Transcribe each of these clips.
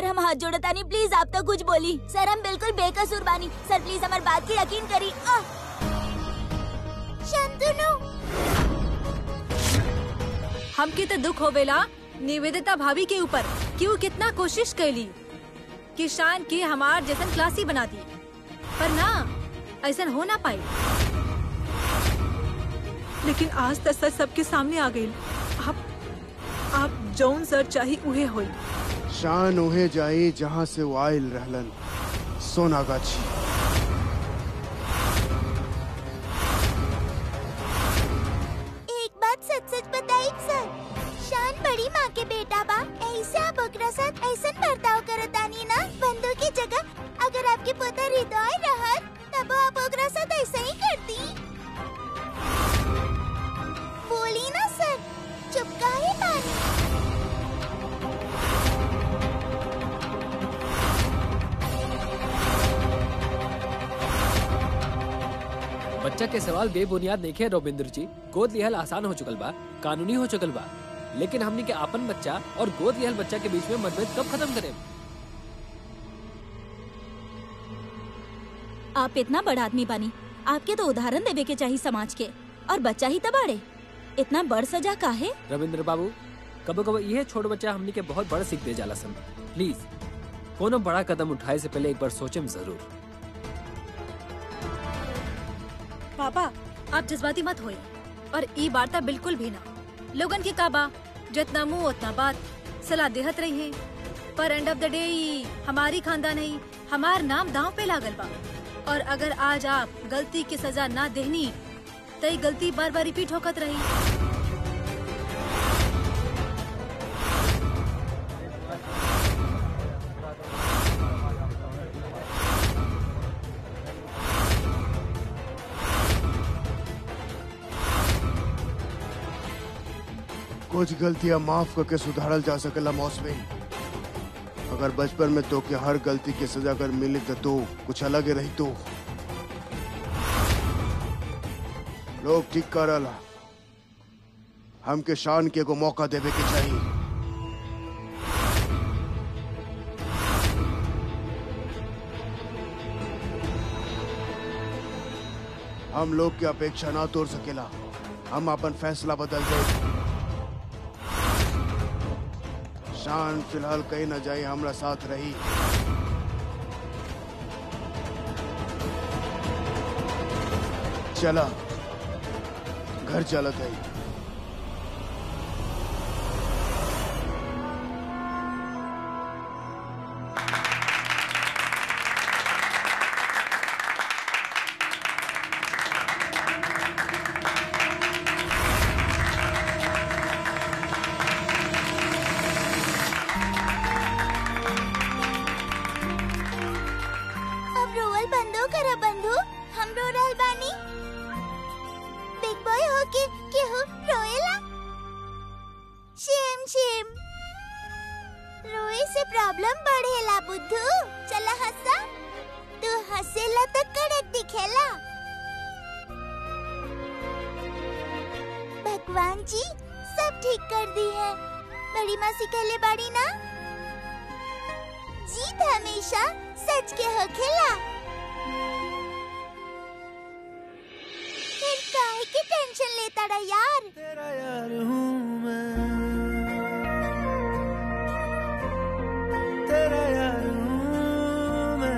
सर हम हाथ जोड़ता नहीं प्लीज आप तो कुछ बोली सर हम बिल्कुल बेकसूर बानी सर प्लीज हमारी बात की यकीन करी आ! शांतनु हमके तो दुख होवेला निवेदिता भाभी के ऊपर कि वो कितना कोशिश कैली कि शान के हमार जैसन क्लासी बना दी पर ना ऐसा हो ना पाई लेकिन आज तक सच सबके सामने आ गई आप आप जौन सर चाही उहे होई शान उहे जाई जहाँ से वो आयल रहलन सोनागाछी एक बात सच सच बताई सर शान बड़ी माँ के बेटा बा ऐसे आप ओकरा साथ ऐसा बर्ताव करतानी ना बंधु की जगह अगर आपके पोता हृदय रहत तब आप ओकरा साथ ऐसा ही करती बोली ना सर चुप काहे बानी बच्चा के सवाल बेबुनियाद नहीं है रविंद्र जी गोद लिहल आसान हो चुकल बा कानूनी हो चुकल बा लेकिन हमनी के अपन बच्चा और गोद लिहल बच्चा के बीच में मतभेद कब खत्म करें आप इतना बड़ा आदमी बानी आपके तो उदाहरण देवे के चाहिए समाज के और बच्चा ही तबाड़े इतना बड़ सजा काहे रविंद्र बाबू कबो कबो यह छोट बच्चा हमनी के बहुत बड़ा सीख दे जाला सन प्लीज कोनो बड़ा कदम उठाए से पहले एक बार सोचें जरूर पापा आप जज्बाती मत होए और ई वार्ता बिल्कुल भी ना लोगन के काबा जितना मुंह उतना बात सलाह देहत रही है पर एंड ऑफ द डे ई हमारी खानदान है हमार नाम दांव पे लागल बा और अगर आज आप गलती की सजा ना देहनी तो ई गलती बार बार रिपीट होकत रही कुछ गलतियां माफ करके सुधारल जा सकेला मौसमी अगर बचपन में तो के हर गलती की सजा अगर मिली तो, तो कुछ अलग ही रही तो लोग ठीक करला हमके शान के को मौका देवे के चाहिए हम लोग की अपेक्षा ना तोड़ सकेला हम अपन फैसला बदल दे शान फिलहाल कहीं न जाए हमरा साथ रही चला घर चलत है अब रोवल बंदो करा बंधु हम रो रहल बानी बिग बॉय हो के केहू रोएला शेम शेम रोए से प्रॉब्लम बढ़ेला बुद्धू चला हंसा तू हंसेला तो कड़क दिखेला भगवान जी सब ठीक कर दी है बड़ी मासी कहले बाड़ी ना जीत हमेशा सच के होखेला फिर काहे की टेंशन लेता रहा यार तेरा यार हूँ मैं तेरा यार हूँ मैं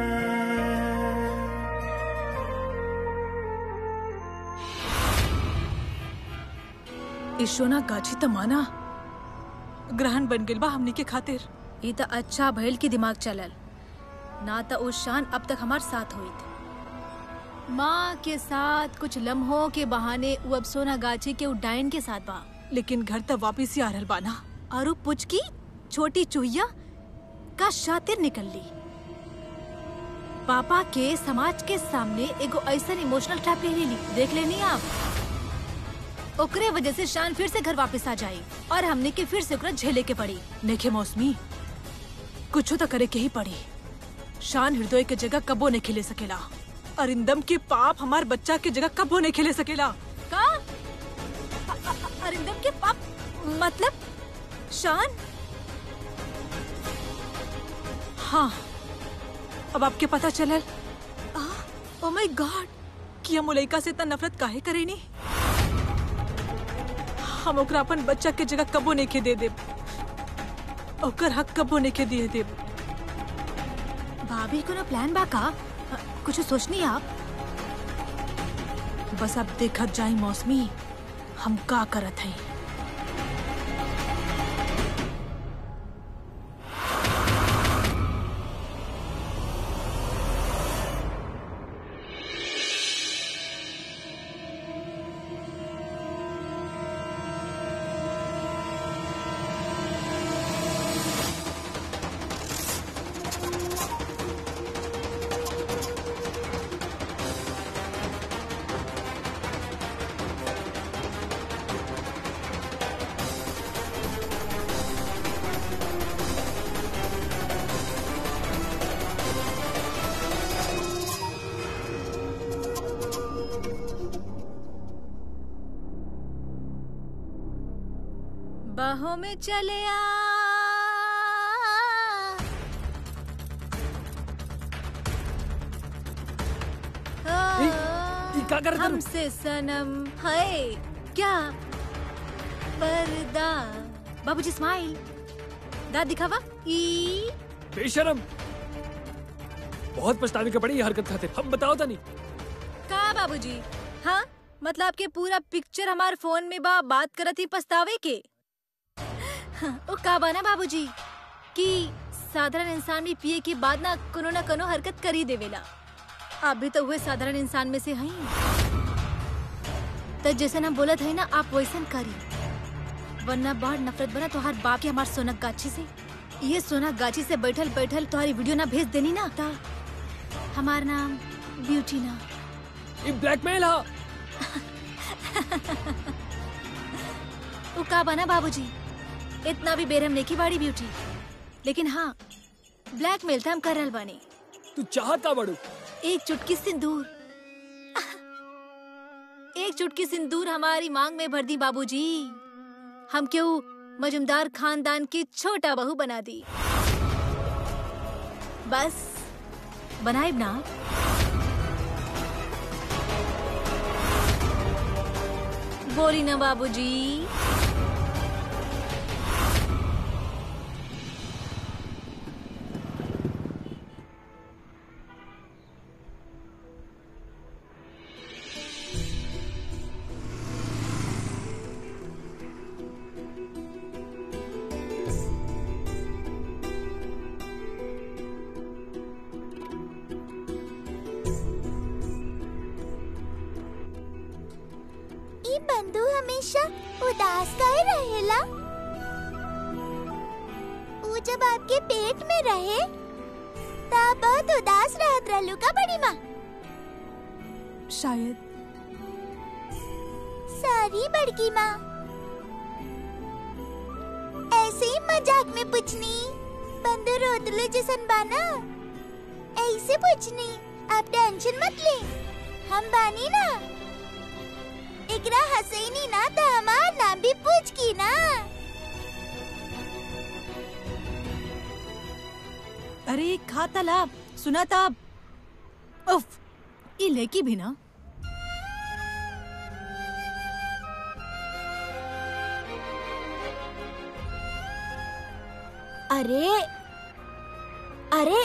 ईशोना गाछी तमाना ग्रहण बन गेल बा हमनी के खातिर ई तो अच्छा भइल की दिमाग चलल ना तो उस शान अब तक हमार साथ हुई थी माँ के साथ कुछ लम्हों के बहाने वो अब सोना गाछी के उड्डायन के साथ बा लेकिन घर तक वापिस ही आ रहल बाना और वो पुचकी छोटी चूहिया का शातिर निकल ली पापा के समाज के सामने एगो ऐसा इमोशनल ट्रैप ले ली देख लेनी आप ओकरे वजह से शान फिर से घर वापस आ जाई और हमने के फिर से ओकरा झेले के पड़ी नेखे मौसमी कुछो तो करे के ही पड़ी शान हृदय के जगह कबो नहीं खेले सकेला अरिंदम के पाप हमार बच्चा के जगह कबो नहीं खेले सकेला का अ- अ- अरिंदम के पाप मतलब शान हाँ अब आपके पता चलल ओ माय गॉड कि हम उलैका से इतना नफरत काहे करेनी हम ओकरा अपन बच्चा के जगह कबो नहीं के दे देब ओकर हक कबो नहीं के दिए देब भाभी को ना प्लान बा का अ, कुछ सोचनी आप बस अब देखत जाई मौसमी हम का करत हई बाहों में चले आ ई- ई का करत हनु? हमसे सनम है क्या पर्दा बाबूजी स्माइल दांत दिखावा ई बेशरम बहुत पछतावे के पड़ी ये हरकत खाते हम बताओ तनी का बाबूजी हाँ मतलब के पूरा पिक्चर हमार फोन में बा बात करत ही पछतावे के हाँ, ओ का बा ना बाबूजी कि साधारण इंसान भी पिए के बाद ना कोनो ना कोनो हरकत कर ही देवेला आप भी तो हुए साधारण इंसान में से हई तो जैसे हम बोलत है ना आप वैसन करी वरना बाढ़ नफरत बना तो हर बाप के हमार सोनक गाछी से ये सोना गाछी से बैठल बैठल तुम्हारी वीडियो ना भेज देनी ना ता हमार नाम ब्यूटी ना ये ब्लैकमेल हा वो का बना बाबूजी इतना भी बेरहम नहीं की बाड़ी ब्यूटी लेकिन हाँ ब्लैकमेल था हम कर रहल बानी तू चाहत का बड़ू एक चुटकी सिंदूर एक चुटकी सिंदूर हमारी मांग में भर दी बाबूजी हम क्यों मजुमदार खानदान की छोटा बहू बना दी बस बनाइब ना बोली ना बाबूजी ई बंधु हमेशा उदास काहे रहेला ऊ जब आपके पेट में रहे तब बहुत उदास रहत रहलू का बड़ी माँ शायद सारी बड़की माँ ऐसे ही मजाक में पूछनी बंदू रोतलू जैसन बाना ऐसे पूछनी आप टेंशन मत ले हम बानी ना एकरा हसैनी ना तो हमार नाम भी पूछ की ना अरे खा तालाब सुना ताब उफ ये लेकी भी ना अरे अरे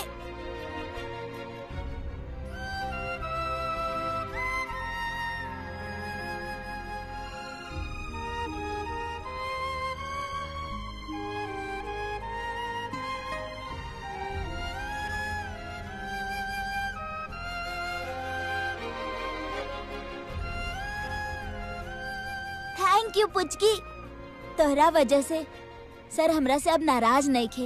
थैंक यू पुचकी तोहरा वजह से सर हमरा से अब नाराज नहीं खे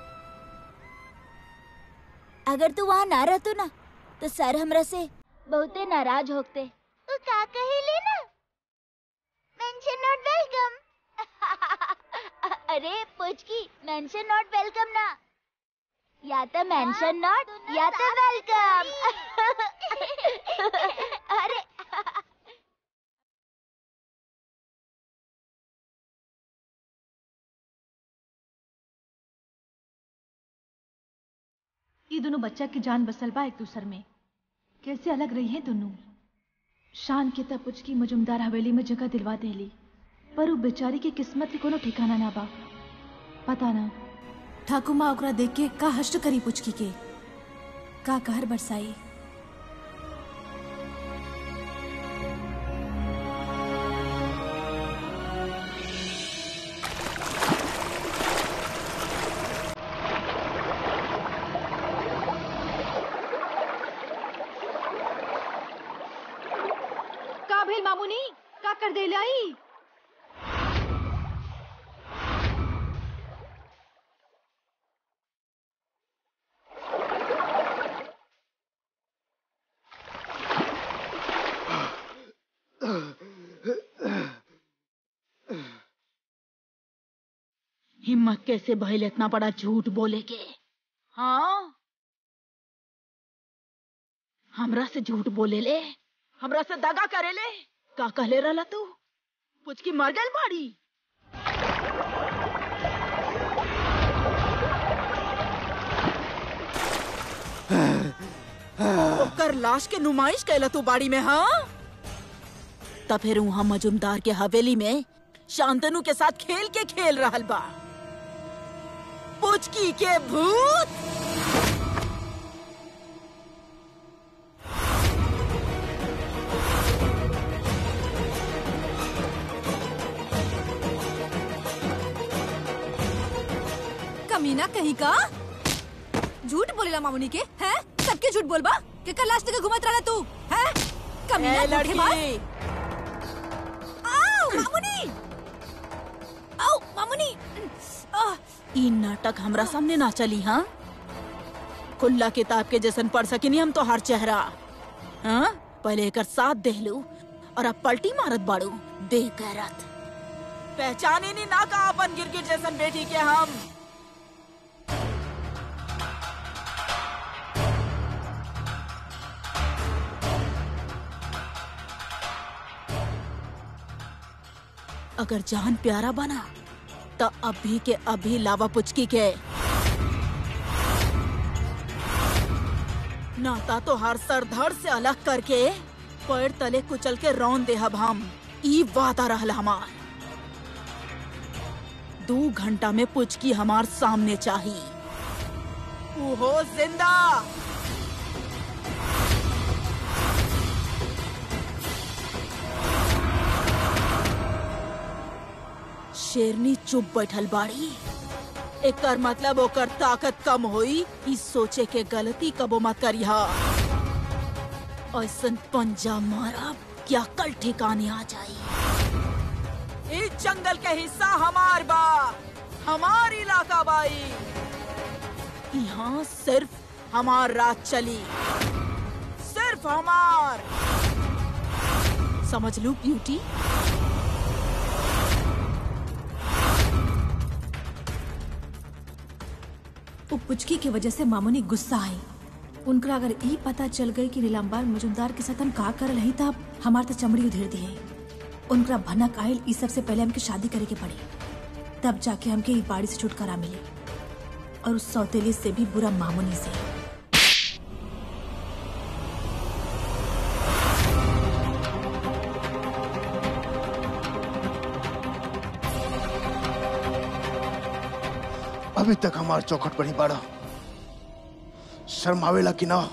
अगर तू वहाँ ना रहतो ना तो सर हमरा से बहुते नाराज होते तू का कही लेना मेंशन नॉट वेलकम अरे पुचकी मेंशन नॉट वेलकम ना या तो मेंशन नॉट या तो वेलकम अरे ये दोनों बच्चा की जान बसल बा एक दूसर में कैसे अलग रही है दोनों शान के तब पुचकी मजुमदार हवेली में जगह दिलवा देली पर वो बेचारी के किस्मत के कोनो ठिकाना ना बा पता ना ठाकुर माँ ओकरा देख के का हष्ट करी पुचकी के का कहर बरसाई का भेल मामूनी का कर दे लाई हिम्मत कैसे भइल इतना बड़ा झूठ बोले के हाँ हमरा से झूठ बोले ले हमरा से दगा करे ले का कहले रहला तू पुचकी मर गइल बाड़ी ओकर लाश के नुमाइश कैला तू बाड़ी में हाँ तब फिर वहाँ मजुमदार के हवेली में शांतनु के साथ खेल के खेल रहल बा पुचकी के भूत कमीना कहीं का झूठ बोलेला मामुनी के हैं सबके झूठ बोलबा के कल लास्ट के घुमत रहला तू हैं कमीना ए धोखेबाज। लड़की आओ मामुनी आओ मामुनी आह, ई नाटक हमरा सामने ना चली हाँ खुल्ला किताब के जैसन पढ़ सकिनी हम तो हर चेहरा हाँ पहले एकर साथ देहलू और अब पलटी मारत बाड़ू देह गैरत पहचाने नी ना का अपन गिरगिट जैसन बेटी के हम अगर जान प्यारा बना तो अभी के अभी लावा पुचकी के नाता तो हर सर धड़ से अलग करके पैर तले कुचल के रौन देहब हम ई वादा रहल हमार दो घंटा में पुचकी हमार सामने चाही हो जिंदा शेरनी चुप बैठल बाड़ी एकर मतलब ओकर ताकत कम होई ई सोचे के गलती कबो मत करिहा ऐसन पंजा मारब क्या कल ठिकाने आ जाई इस जंगल के हिस्सा हमार बा हमार इलाका बाई यहाँ सिर्फ हमार रात चली सिर्फ हमार समझ लू ब्यूटी वो पुचकी की वजह से मामुनी गुस्सा आई उनका अगर ई पता चल गई कि नीलाम्बार मजुमदार के साथ हम का कर रही तब हमार तो चमड़ी उधेर दिए उनका भनक आयल इस सबसे पहले हमके शादी करे के पड़ी तब जाके हमके ई बाड़ी से छुटकारा मिले और उस सौतेली से भी बुरा मामुनी से अभी तक हमार चौखट पर ही बाड़ा शर्मावेला कि ना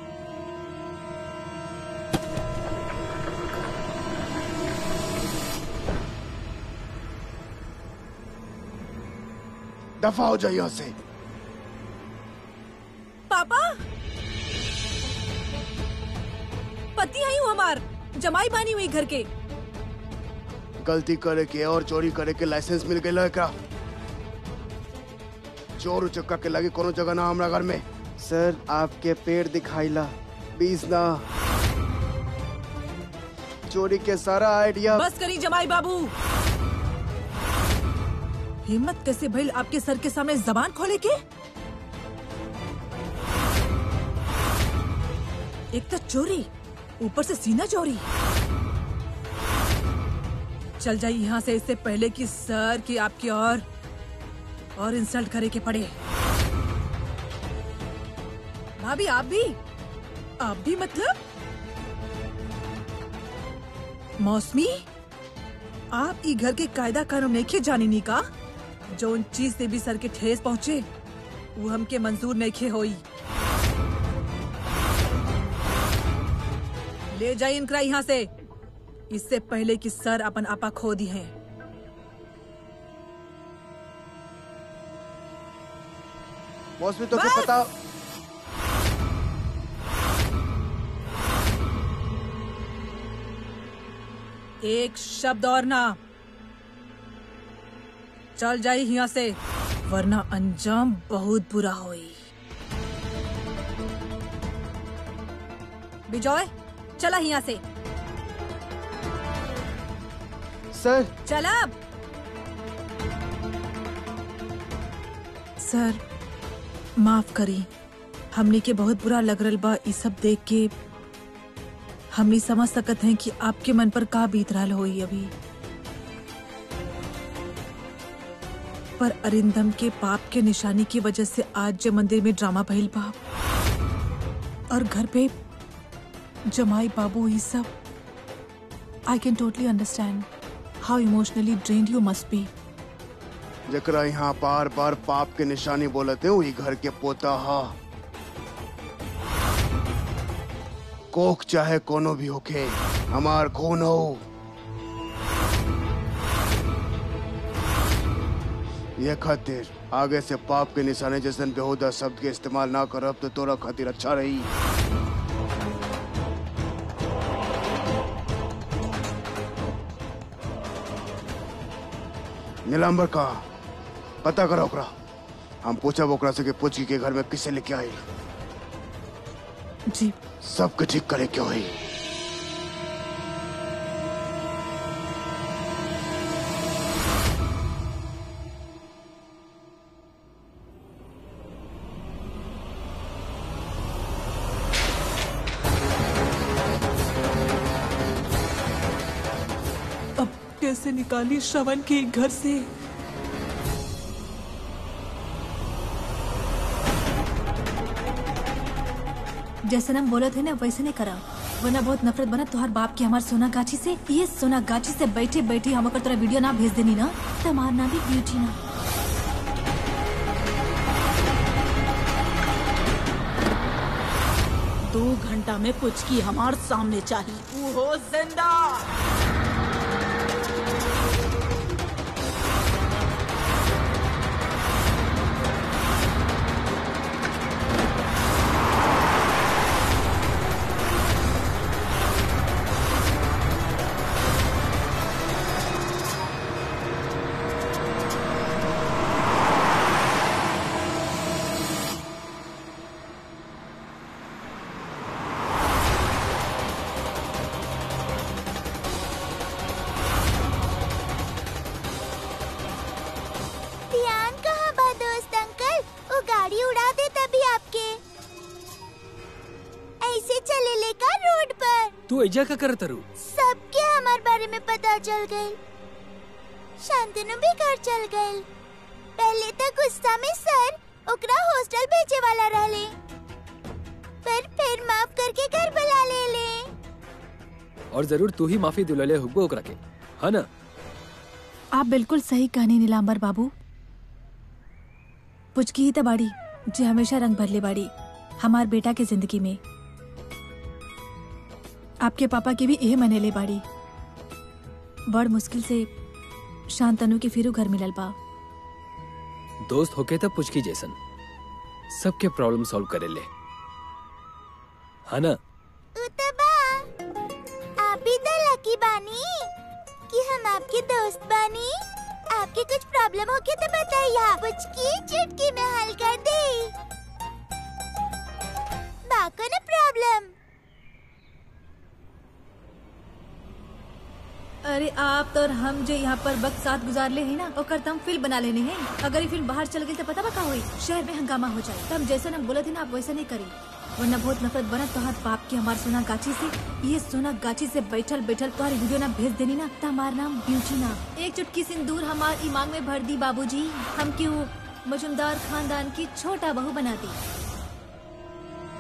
दफा हो जाइए यहाँ से पापा पति आई हूँ हमार जमाई बानी हुई घर के गलती करे के और चोरी करे के लाइसेंस मिल गई एकरा चोर उचक्का के लगे कोनो जगह ना हमरा घर में सर आपके पेड़ दिखाइला बीस ना चोरी के सारा आइडिया बस करी जमाई बाबू हिम्मत कैसे भइल आपके सर के सामने जबान खोले के एक तो चोरी ऊपर से सीना चोरी चल जाइए यहाँ से इससे पहले कि सर की आपकी और और इंसल्ट करे के पड़े भाभी आप भी आप भी मतलब मौसमी आप ई घर के कायदा कानून नहीं जानी नी का जो उन चीज से भी सर के ठेस पहुँचे वो हमके मंजूर नहीं होई ले जाइए इनकरा यहाँ से इससे पहले कि सर अपन आपा खो दी है मौसमी तो क्या पता एक शब्द और ना चल जाए यहाँ से वरना अंजाम बहुत बुरा होई बिजॉय चला यहाँ से सर चला अब। सर माफ करी हमने के बहुत बुरा लग रहा बा ई सब देख के हमनी समझ सकत हैं कि आपके मन पर का बीत रहा होई अभी पर अरिंदम के पाप के निशानी की वजह से आज जो मंदिर में ड्रामा भइल बा और घर पे जमाई बाबू ये सब I can totally understand how emotionally drained you must be जकरा यहाँ बार बार पाप के निशानी बोलते हैं वही घर के पोता हा कोख चाहे कोनो भी होखे हमार खून हो ये खातिर आगे से पाप के निशाने जैसन बेहुदा शब्द के इस्तेमाल ना करब तो तोरा खातिर अच्छा रही नीलांबर का पता करो ओकरा हम पूछब ओकरा से कि पूछ के घर में किसे लेके आई जी सबके ठीक करे क्यों है अब कैसे निकाली श्रवण के घर से जैसे हम बोले थे ना वैसे नहीं करा वरना बहुत नफरत बना तुहार बाप की हमार सोना गाछी से ये सोना गाछी से बैठे बैठे हम अगर तोरा वीडियो ना भेज देनी ना तो हमार ना भी ब्यूटी ना दो घंटा में कुछ की हमार सामने चाहिए वो हो जिंदा ध्यान कहाँ बा दोस्त अंकल वो गाड़ी उड़ा दे तभी आपके ऐसे चले लेकर रोड पर तू ऐजा का करत रू सबके हमारे बारे में पता चल गई शांतनु भी घर चल गई पहले तो गुस्सा में सर ओकरा हॉस्टल भेजे वाला रहले पर फिर माफ करके घर बुला ले ले और जरूर तू ही माफी दिलले हुब्बो ओकरा के है ना आप बिल्कुल सही कहनी नीलांबर बाबू पुचकी ही तो बाड़ी जे हमेशा रंग भरले बाड़ी हमार बेटा के जिंदगी में आपके पापा की भी यही मनेले बाड़ी बड़ मुश्किल से शांतनु के फिरू घर मिलल बा दोस्त होके तब पुचकी जैसन सबके प्रॉब्लम सॉल्व करे ले है ना उतबा आप ही तो लकी बानी कि हम आपके दोस्त बानी आपके कुछ प्रॉब्लम होके तो बताइए कुछ की चुटकी में हल कर दे बाको ना प्रॉब्लम अरे आप तो और हम जो यहाँ पर वक्त साथ गुजार ले हैं ना ओकर तो हम फिल्म बना लेने हैं अगर ये फिल्म बाहर चल गई तो पता बा का हुई शहर में हंगामा हो जाए तो हम जैसे हम बोले थे ना आप वैसा नहीं करी वरना बहुत नफरत बना तोहार बाप की हमार सोना गाछी से ये सोना गाछी से बैठल बैठल तुम्हारी वीडियो ना भेज देनी ना तो हमार नाम ब्यूटी ना एक चुटकी सिंदूर हमार ईमान में भर दी बाबूजी हम क्यों मजुमदार खानदान की छोटा बहू बना दी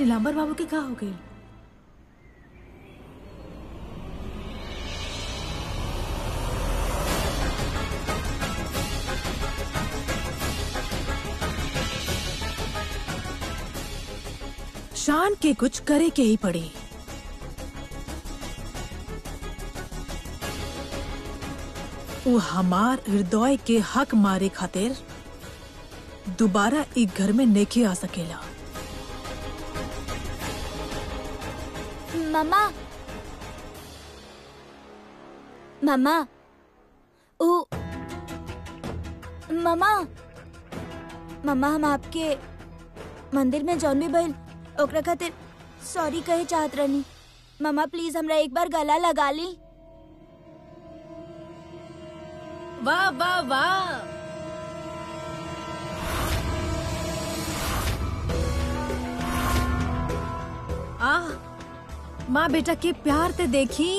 नीलांबर बाबू के का हो गई शान के कुछ करे के ही पड़ी वो हमार हृदय के हक मारे खातिर दोबारा एक घर में नेके आ सकेला मम्मा मम्मा ऊ मम्मा मम्मा हम आपके मंदिर में जौन भी भइल ओकरा खातिर सॉरी कहे चाहत रहनी मम्मा प्लीज हमरा एक बार गला लगा ली वाह वाह वाह आह माँ बेटा के प्यार ते देखी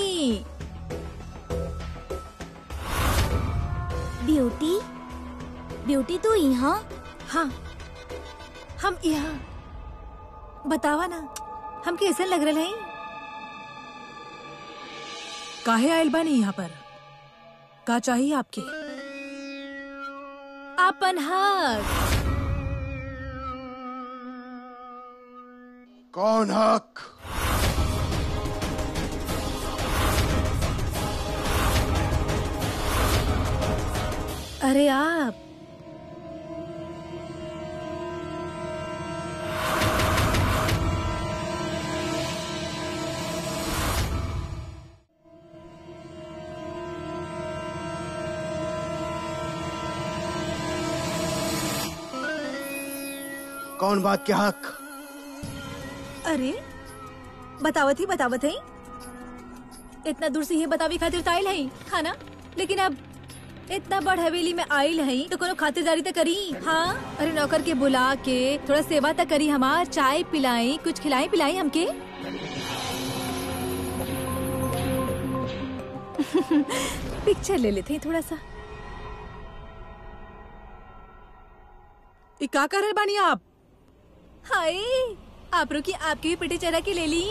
ब्यूटी ब्यूटी तू यहाँ हाँ हम यहाँ बतावा ना हम कैसे लग रहे हैं काहे आयल बानी यहाँ पर का चाहिए आपके अपन हक कौन हक अरे आप कौन बात के हक अरे बतावत ही बतावत है इतना दूर से ये बतावी खातिर तो आयल है खाना लेकिन अब इतना बड़ हवेली में आयल है तो कोनो खातिरदारी तो करी हाँ अरे नौकर के बुला के थोड़ा सेवा तो करी हमार चाय पिलाई कुछ खिलाई पिलाई हमके पिक्चर ले लेते हैं थोड़ा सा ये का कर रहे बानी आप हाय आप रुकी आपकी भी पिटी चरा के ले ली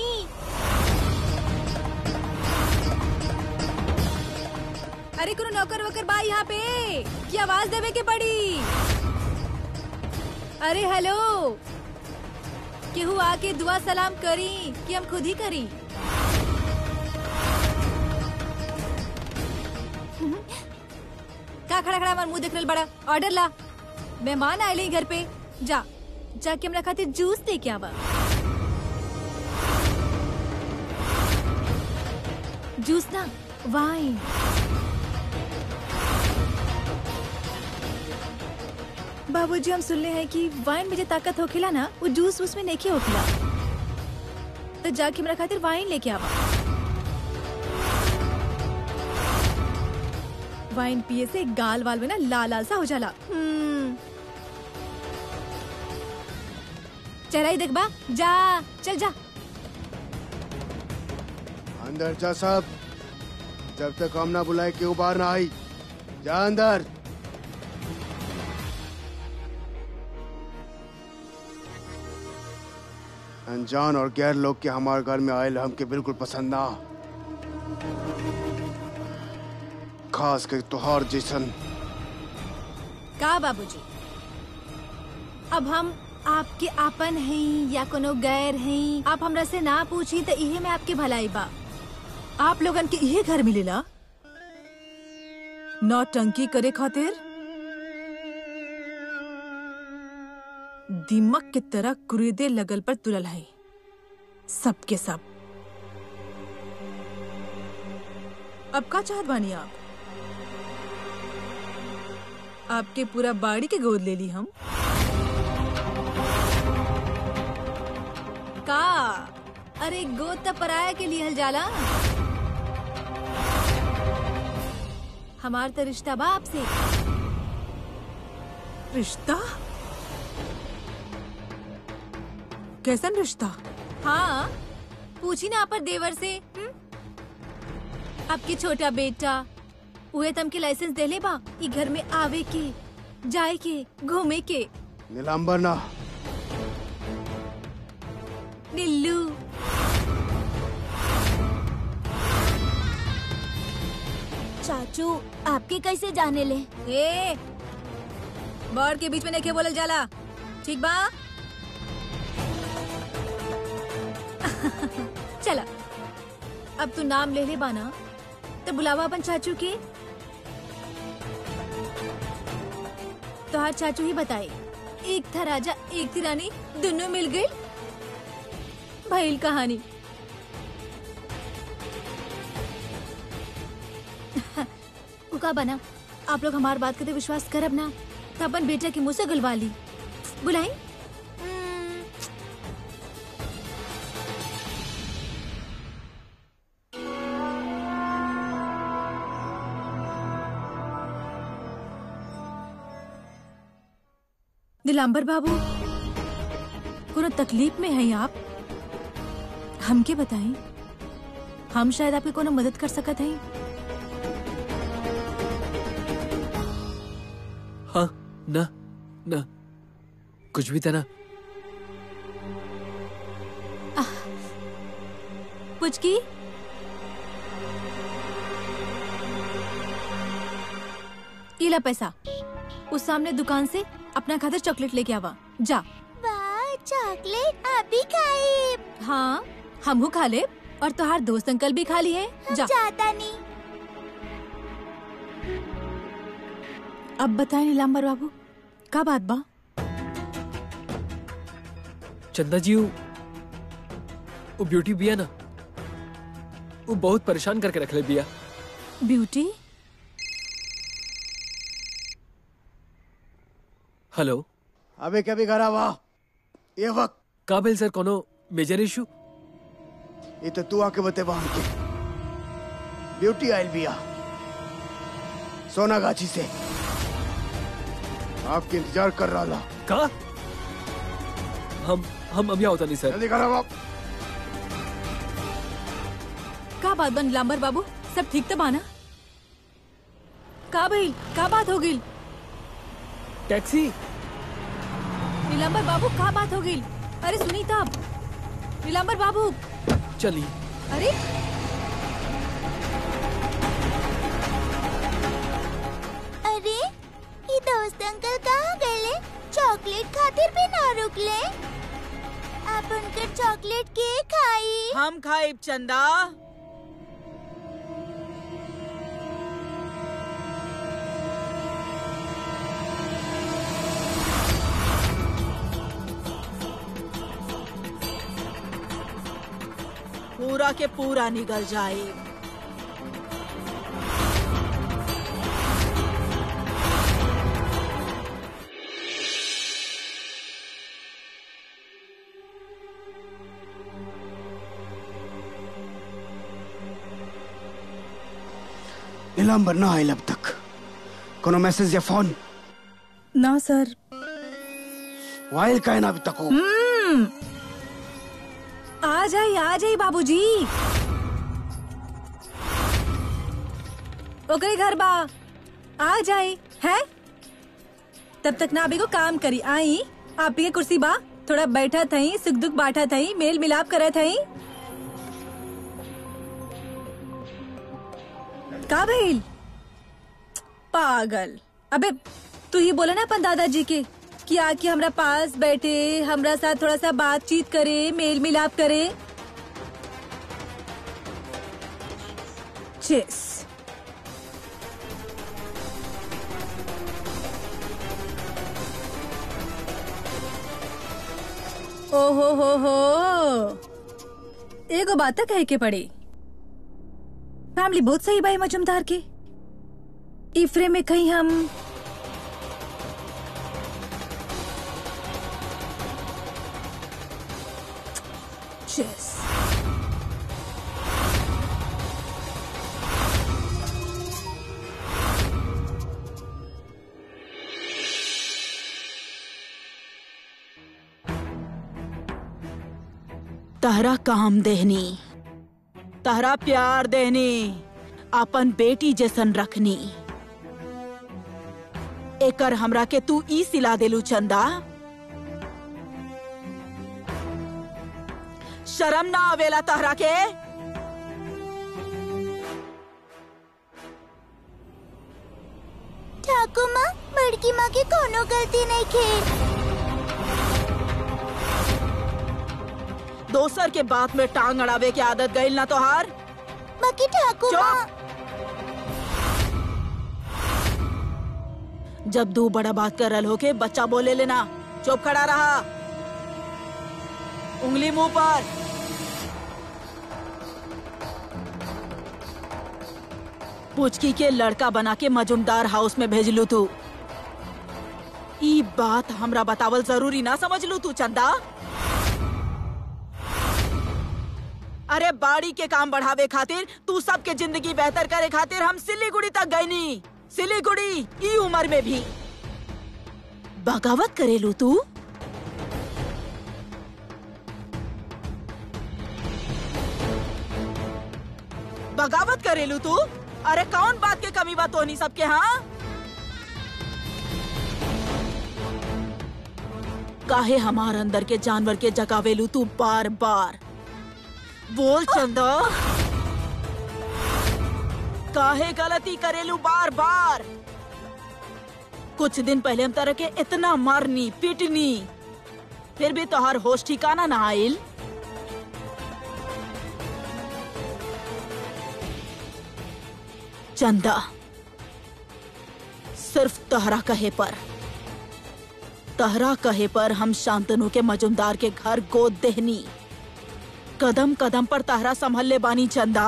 अरे कोनो नौकर वकर बा यहाँ पे की आवाज देवे के पड़ी अरे हेलो केहू आके दुआ सलाम करी कि हम खुद ही करी का खड़ा खड़ा हमार मुंह देख रहल बड़ा ऑर्डर ला मेहमान आए घर पे जा जाके हमरा खातिर जूस दे के आवा जूस ना वाइन बाबूजी हम सुनले हैं कि वाइन में जो ताकत होखेला ना वो जूस उसमें नहीं होखेला तो जाके हमरा खातिर वाइन लेके आवा वाइन पिए से गाल वाल में ना लाल लाल सा हो जाला हम्म चला ही देख बा जा चल जा अंदर जा सब जब तक हम ना बुलाए क्यों बाहर ना आई जा अंदर अनजान और गैर लोग के हमारे घर में आयल हमके बिल्कुल पसंद ना खास कर तोहार जैसन का बाबूजी अब हम आपके आपन हैं या कोनो गैर हैं आप हमरा से ना पूछी तो इहे में आपके भलाई बा आप लोगन के इहे घर मिलेला नौटंकी करे खातिर दिमक के तरह कुरीदे लगल पर तुलल है सबके सब अब का चाहत बानी आप आपके पूरा बाड़ी के गोद ले ली हम का अरे गोद त पराया के लिहल जाला हमार तो रिश्ता बा आपसे रिश्ता कैसन रिश्ता हाँ पूछी ना पर देवर से हुँ? आपके छोटा बेटा उहे तम के लाइसेंस देले बा ई घर में आवे के जाए के घूमे के नीलांबर ना टिल्लू चाचू आपके कैसे जाने ले ए बर्ड के बीच में नहीं बोलल जाला ठीक बा चला अब तू नाम ले ले बाना तो बुलावा अपन चाचू के तोहार चाचू ही बताए एक था राजा एक थी रानी दोनों मिल गई भइल कहानी उ का बना आप लोग हमार बात करते विश्वास करब ना तो अपन बेटा के मुंह से गलवा ली बुलाई नीलांबर बाबू कोनो तकलीफ में हैं आप हमके बताएं हम शायद आपकी कोनो मदद कर सकत हैं हाँ ना ना कुछ भी था ना पुचकी ये ला पैसा उस सामने दुकान से अपना खातिर चॉकलेट लेके आवा जा वाह चॉकलेट आप भी खाए हाँ हमहू खा ले और तोहार दोस्त अंकल भी खा लिए हम जा जाता नहीं अब बताए नीलांबर बाबू का बात बा चंदा जी वो वो ब्यूटी बिया ना वो बहुत परेशान करके रख ले बिया ब्यूटी हेलो अबे कभी घर आवा ये वक्त काबिल सर कोनो मेजर इशू ये तो तू आके बते वहां के ब्यूटी आयल बिया सोनागाछी से आपके इंतजार कर रहा था का हम हम अभी होता नहीं सर जल्दी घर आवा का बात बा नीलांबर बाबू सब ठीक तो बाना का भइल का बात हो गई टैक्सी नीलांबर बाबू का बात हो गई अरे सुनी तब नीलांबर बाबू चली अरे अरे ये दोस्त अंकल कहाँ गए चॉकलेट खातिर भी ना रुकले आप उनकर चॉकलेट के खाई हम खाइब चंदा पूरा के पूरा निकल जाए नीलांबर ना आयल अब तक कोनो मैसेज या फोन ना सर वाइल का है ना अभी तक हो आ जाई आ जाई बाबूजी ओकरे घर बा आ जाए है तब तक ना अभी को काम करी आई आप ही के कुर्सी बा थोड़ा बैठा थई सुख दुख बांटा थई मेल मिलाप करे थई का भइल पागल अबे तू ही बोला ना अपन दादाजी के कि आके हमरा पास बैठे हमरा साथ थोड़ा सा बातचीत करे मेल मिलाप करे चेस ओहो हो हो एगो बात तो कहे के पड़ी फैमिली बहुत सही भाई मजुमदार के इफ्रे में कहीं हम चेस तहरा काम देहनी तहरा प्यार देहनी अपन बेटी जैसन रखनी एकर हमरा के तू ई सिला देलू चंदा शर्म ना आवेला तहरा के ठाकुर माँ बड़की माँ की कोनो गलती नहीं खे दोसर के बात में टांग अड़ावे के आदत गईल ना तोहार बाकी ठाकुर चुप! माँ जब दू बड़ा बात कर रल हो के बच्चा बोले लेना चुप खड़ा रहा उंगली मुंह पर पुचकी के लड़का बना के मजुमदार हाउस में भेज लू तू ई बात हमरा बतावल जरूरी ना समझ लू तू चंदा अरे बाड़ी के काम बढ़ावे खातिर तू सबके जिंदगी बेहतर करे खातिर हम सिलीगुड़ी तक गई नी सिलीगुड़ी ई उम्र में भी बगावत करेलू तू बगावत करेलू तू अरे कौन बात के कमी बात होनी सबके हाँ काहे हमार अंदर के जानवर के जगावेलू तू बार बार बोल चंदा काहे गलती करेलू बार बार कुछ दिन पहले हम तरह के इतना मारनी पीटनी फिर भी तोहर होश ठिकाना ना आइल चंदा सिर्फ तहरा कहे पर तहरा कहे पर हम शांतनु के मजुमदार के घर गोद देहनी कदम कदम पर तहरा संभल ले बानी चंदा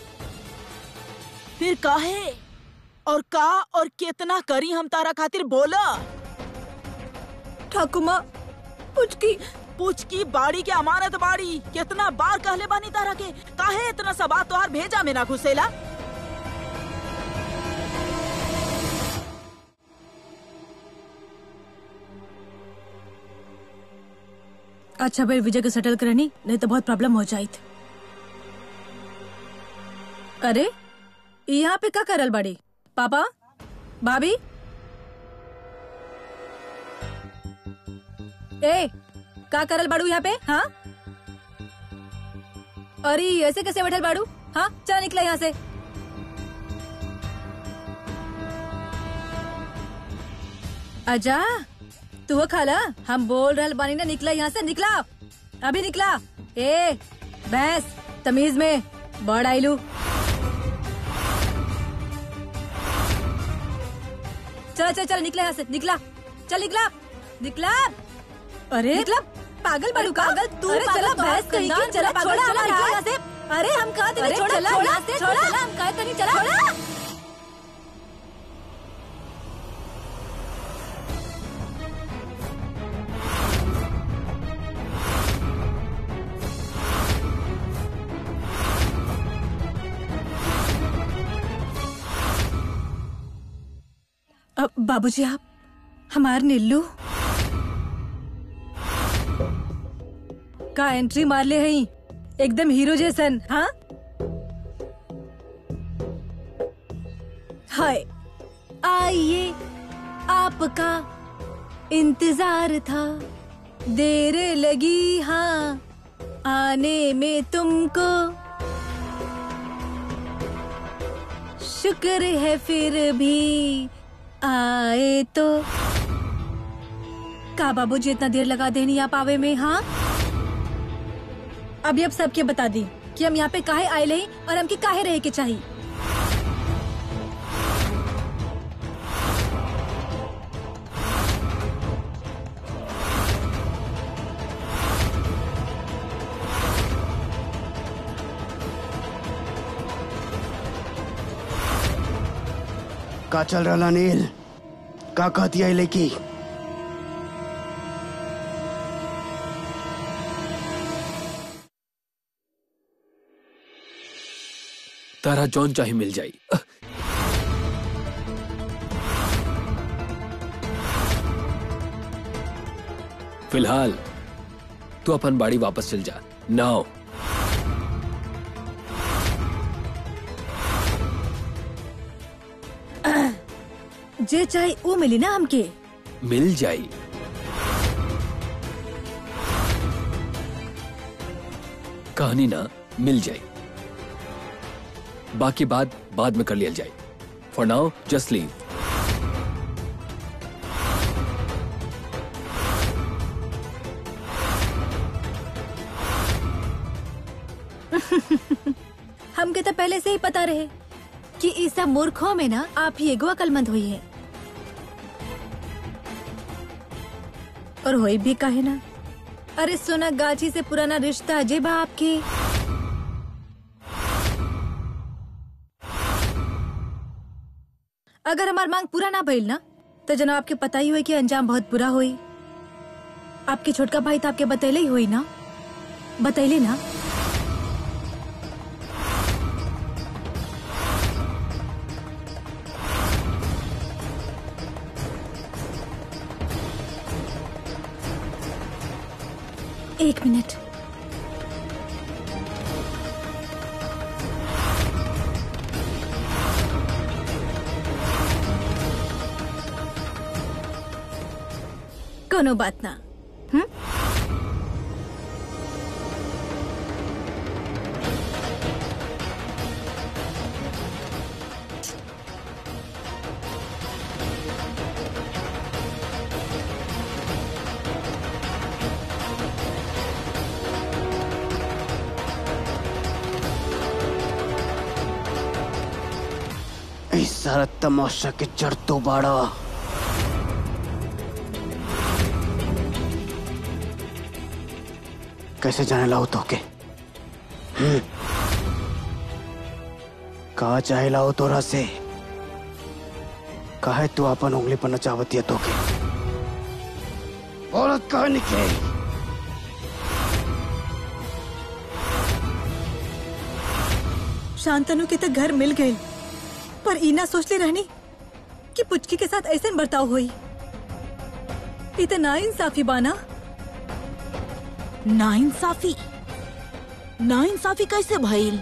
फिर काहे और का और कितना करी हम तारा खातिर बोला ठाकुर माँ पुचकी पूछ की बाड़ी के अमानत बाड़ी कितना बार कहले बानी तारा के काहे इतना सबा तोहार भेजा में ना घुसेला अच्छा भाई विजय को सेटल करनी नहीं तो बहुत प्रॉब्लम हो जाइत अरे यहाँ पे का करल बड़ी पापा भाभी ए का करल बाड़ू यहाँ पे हाँ अरे ऐसे कैसे बैठल बाड़ू हाँ चल निकला यहाँ से अजा तू वो खाला हम बोल रहल बानी ना निकला यहाँ से निकला अभी निकला ए भैंस तमीज में बड़ आइलू चल चल चल निकला यहाँ से निकला चल निकला निकला अरे निकला पागल बड़ू का पागल तू अरे चला भैंस कहीं की चला पागल चला निकला यहाँ से अरे हम कहा तेरे छोड़ा छोड़ा छोड़ा हम कहा तेरे चला छोड़ा अब बाबूजी आप हमार नीलू का एंट्री मार ले हई एकदम हीरो जैसन हाँ हाय आइए आपका इंतजार था देर लगी हाँ आने में तुमको शुक्र है फिर भी आए तो का बाबूजी इतना देर लगा देनी आप आवे में हाँ अभी अब सबके बता दी कि हम यहाँ पे काहे आए ले और हमके काहे रहे के चाहिए का चल रहा नील का कहती है लेकी तारा जौन चाहे मिल जाई फिलहाल तू अपन बाड़ी वापस चल जा नाउ जे चाहे वो मिली ना हमके मिल जाई कहानी ना मिल जाए बाकी बात बाद में कर लिया जाए फॉर नाउ जस्ट लीव हमके तो पहले से ही पता रहे कि इस सब मूर्खों में ना आप ही एगो अकलमंद हुई है और होई भी काहे ना अरे सोना गाछी से पुराना रिश्ता अजय बा आपके अगर हमार मांग पूरा ना भइल ना तो जना आपके पता ही हुई कि अंजाम बहुत बुरा हुई आपके छोटका भाई तो आपके बतैले ही हुई ना बतैले ना एक मिनट कोनो बात ना हम्म इस सारा तमाशा के जड़ तो बाड़ा कैसे जाने लाओ तो के हम्म? कहा चाहे लाओ तोरा से काहे तू अपन उंगली पर नचावती है तो के औरत कहा निकले शांतनु के तो घर मिल गए पर ईना सोचले रहनी कि पुचकी के साथ ऐसे बर्ताव हुई इतना इंसाफी बाना नाइंसाफी नाइंसाफी कैसे भइल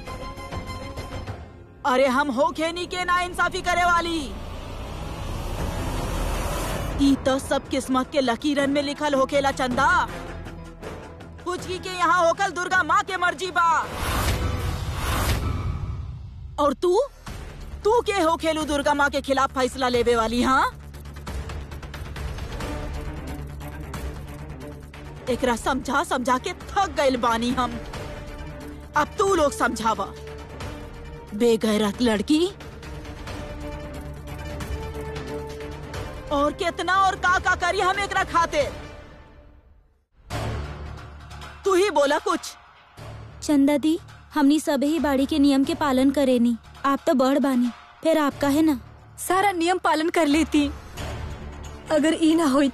अरे हम हो खेनी के नाइंसाफी करे वाली ई तो सब किस्मत के लकीरन में लिखल होखेला चंदा पुचकी के यहाँ होकल दुर्गा माँ के मर्जी बा और तू तू के हो खेलू दुर्गा माँ के खिलाफ फैसला लेवे वाली हाँ एकरा समझा समझा के थक गइल बानी हम अब तू लोग समझावा बेगैरत लड़की और कितना और का का करी हम एकरा खाते तू ही बोला कुछ चंदा दी हमनी सब ही बाड़ी के नियम के पालन करेनी आप तो बड़ बानी फिर आपका है ना सारा नियम पालन कर लेती अगर ई ना होई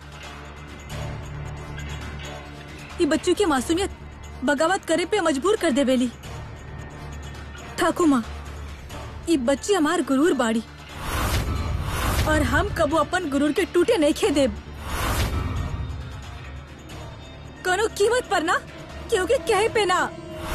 ये बच्चों की मासूमियत बगावत करे पे मजबूर कर देवेली ठाकुर माँ ये बच्ची हमार गुरूर बाड़ी और हम कबो अपन गुरूर के टूटे नहीं खे देब कोनो कीमत पर ना क्योंकि कहे पे ना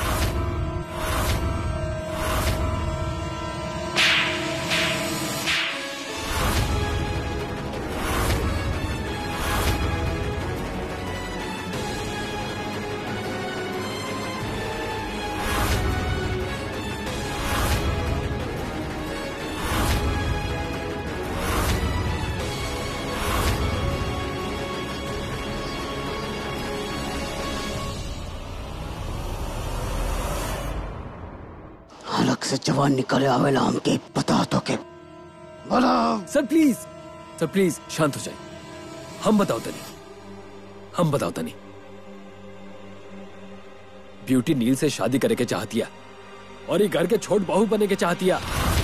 हलक से जवान निकले आवेला हमके पता तो के बोला सर प्लीज सर प्लीज शांत हो जाए हम बताओ तनी हम बताओ तनी ब्यूटी नील से शादी करे के चाहतिया और ये घर के छोट बहू बने के चाहतिया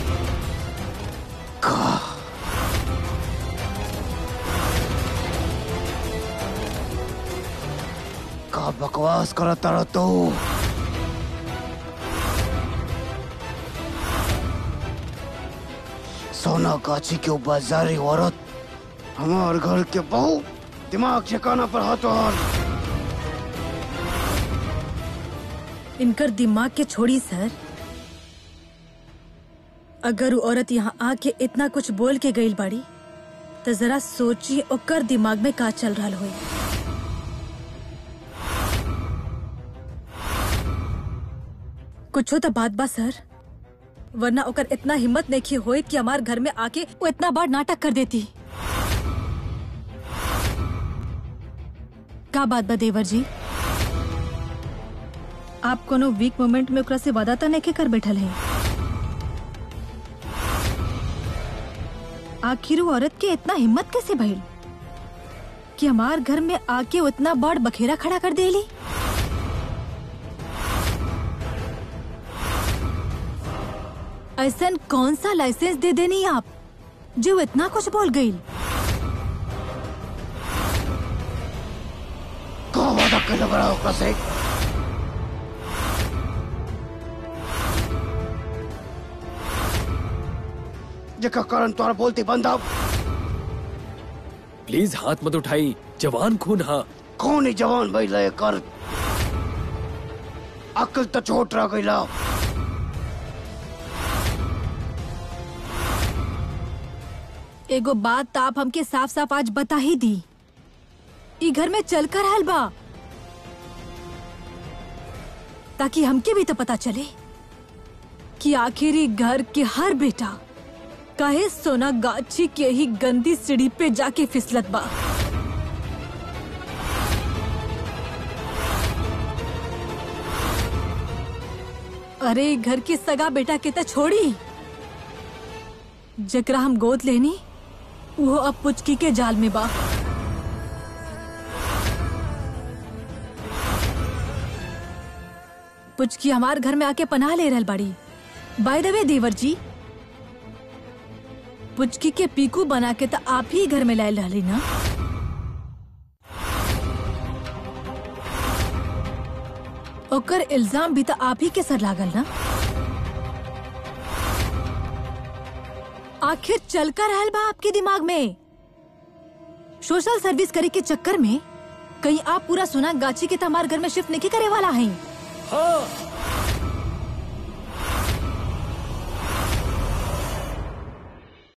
का बकवास करता रह तू सोना गाछी के बाजारी औरत हमार घर के बहू दिमाग ठिकाना पर हाथों हाथ इनकर दिमाग के छोड़ी सर अगर वो औरत यहाँ आके इतना कुछ बोल के गई बाड़ी तो जरा सोचिए ओकर दिमाग में का चल रहा हुई कुछो तो बात बा सर वरना ओकर इतना हिम्मत नहीं होए कि हमार घर में आके वो इतना बड़ नाटक कर देती का बात बा देवर जी आप कोनो वीक मोमेंट में ओकरा से वादा तो नहीं कर बैठल है आखिर वो औरत के इतना हिम्मत कैसे भइल कि हमार घर में आके उतना बड़ बखेरा खड़ा कर देली ऐसा कौन सा लाइसेंस दे देनी आप जो इतना कुछ बोल गई का वादा कर लग रहा ओकरा से जेका कारण तोरा बोलती बंद अब प्लीज हाथ मत उठाई जवान खून हाँ कौन ही जवान भाई लय कर अकल तो छोट रह गईला एगो बात तो आप हमके साफ साफ आज बता ही दी ई घर में चल कर आयल बा ताकि हमके भी तो पता चले कि आखिर ई घर के हर बेटा काहे सोना गाछी के ही गंदी सीढ़ी पे जाके फिसलत बा अरे ई घर के सगा बेटा के तो छोड़ी जकरा हम गोद लेनी वो अब पुचकी के जाल में बा पुचकी हमार घर में आके पनाह ले रहल बाड़ी बाय द वे देवर जी पुचकी के पीकू बना के तो आप ही घर में लायल रहली ना ओकर इल्जाम भी तो आप ही के सर लागल ना आखिर चल कर रहल बा आपके दिमाग में सोशल सर्विस करे के चक्कर में कहीं आप पूरा सुना गाची के तमार घर में शिफ्ट नहीं करे वाला हैं हाँ